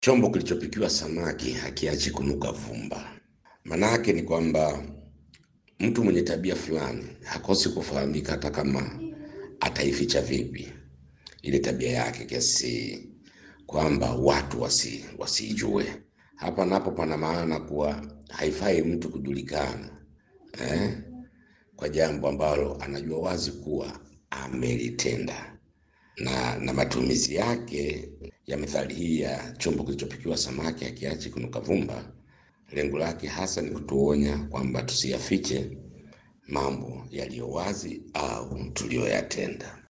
Chombo kilichopikiwa samaki hakiachi kunuka vumba. Manake ni kwamba mtu mwenye tabia fulani hakosi kufahamika, hata kama ataificha vipi ile tabia yake, kiasi kwamba watu wasi wasijue. Hapa napo pana maana kuwa haifai mtu kujulikana eh, kwa jambo ambalo anajua wazi kuwa amelitenda na, na matumizi yake ya methali hii ya chombo kilichopikiwa samaki hakiachi kunuka vumba, lengo lake hasa ni kutuonya kwamba tusiyafiche mambo yaliyo wazi au tuliyoyatenda.